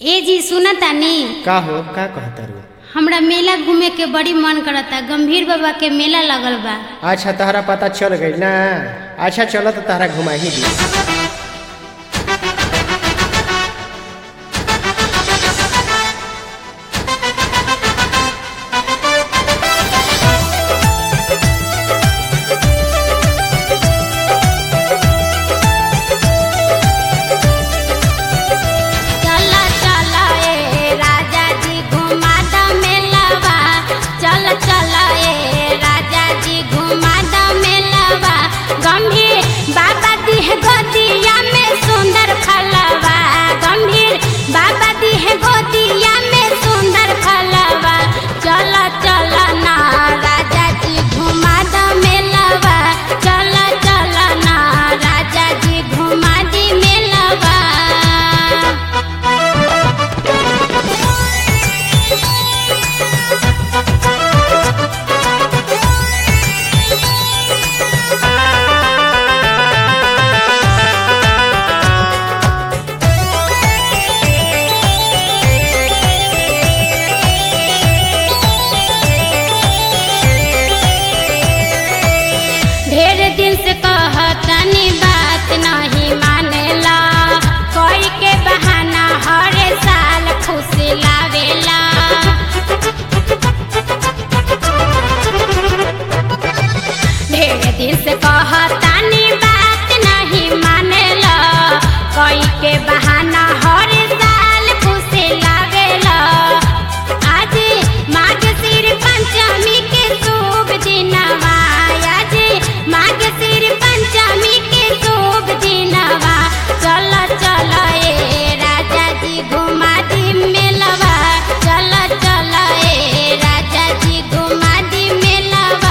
ए जी सुना तानी का हो का कहता रू हमरा मेला घूमे के बड़ी मन करता गंभीर बाबा के मेला लगल बा अच्छा तहरा पता चल गई ना अच्छा चलो तो तहरा घुमा ही दी चला चला ए राजा जी घुमा द मेलवा चल चला ए राजा जी घुमा द मेलवा गंभीर बाबा दिह गोदिया में सुंदर फलवा गंभीर बाबा दिह गोदिया में सुंदर फलवा चल चल ना राजा जी घुमा द मेलवा चल चल ना राजा जी घुमा दी मेलवा ढेर दिन से कहतनी बात नहीं मानेला कोई के बहाना हर साल खुश लावेला ढेर दिन से कहतनी बात नहीं मानेला कोई के बहाना हर साल खुश लावेला आज माघ सिर पंचमी के शुभ दिनवा आज माघ सिर पंचमी के शुभ दिनवा चल चल ए राजा जी घुमा दी मेलवा चल चल ए राजा जी घुमा दी मेलवा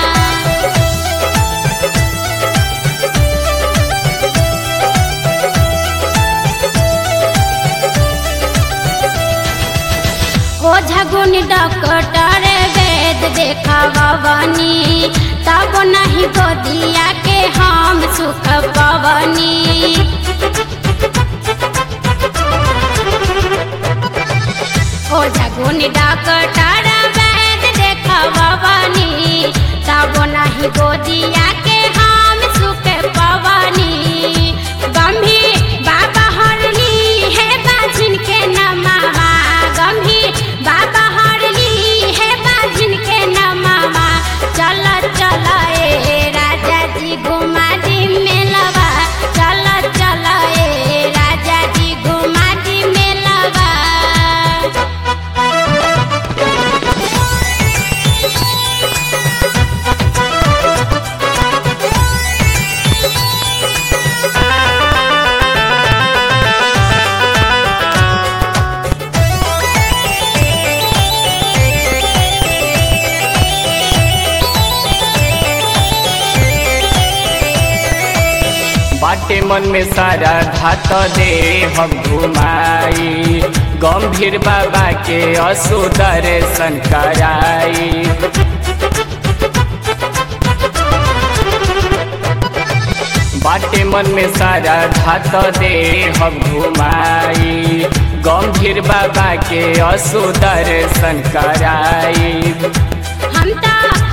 ओझा गुण डॉक्टर वेद देखवनी तब नहीं गोदिया के हम सुख पवनी ओझा गुण डॉक्टर वेद देखवनी तब नहीं गोदिया के हम सुख पवनी गंभीर बाबा हरली है बाजिन के नमावा गंभीर बाबा हरली है बाजिन के नमावा चल चल ए राजा जी घुमा दी मेलवा चल चल ए राजा जी घुमा दी मेलवा बाटे मन में सारा धात दे हम घुमाई गंभीर बाबा के असु दर्शन कराई बाटे मन में सारा धात दे हम घुमाई गंभीर बाबा के असु दर्शन कराई हम तो